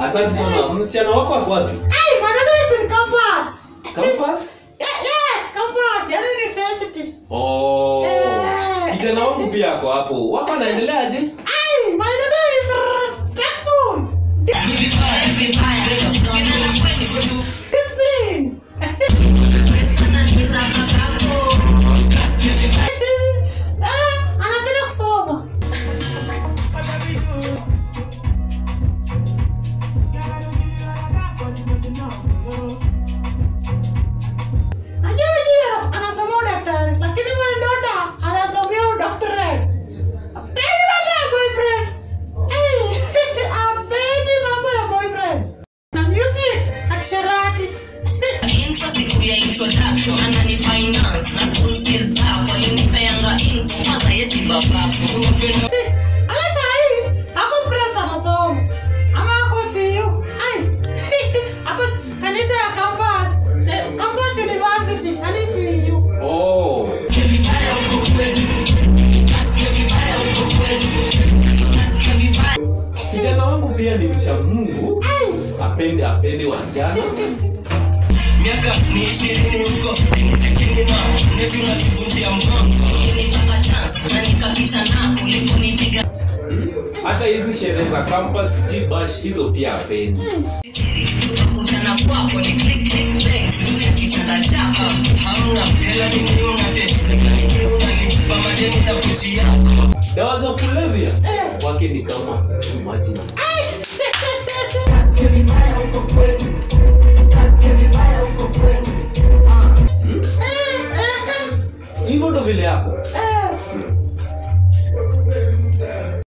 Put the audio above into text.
asante sana msichana wako ako wapi Hey, my daughter is in campus. campus Yeah, yes, campus. Yani university. oh Eh. kijana wangu pia ako hapo wako anaendeleaje Hey, my daughter is respectful. Discipline. Eh, anapenda kusoma. Najua yeye anasomea udaktari, lakini my daughter anasomea udoctorate. Apendi mambo ya boyfriend. Eh, apendi mambo ya boyfriend. Na music, na kisherati. Intro siku ya introduction anani finance na kunsi zako alinipeanga info kwanza yesi babafu Ala sahi, ako Preps anasoma. Ama ako CU. Ai. Ako kanisa ya campus. eh, Campus University, yani CU. oh kijana wangu pia ni mcha mungu Ai. apende apende wasichana miaka ni ishirini huko chini ma neti unatuvunjia mgongo nilipata chance na nikapita nako uliponipiga Hmm? hata hizi sherehe za campus kibash hizo pia apendi tukakutana kwako ni click click click juu ya kitanda chako hamna hela nini unade sekla nini unalipa madeni na fuchi yako dawa za kulevya wake ni kama imagine Eh, eh, eh. hivyo ndo vile yako Eh,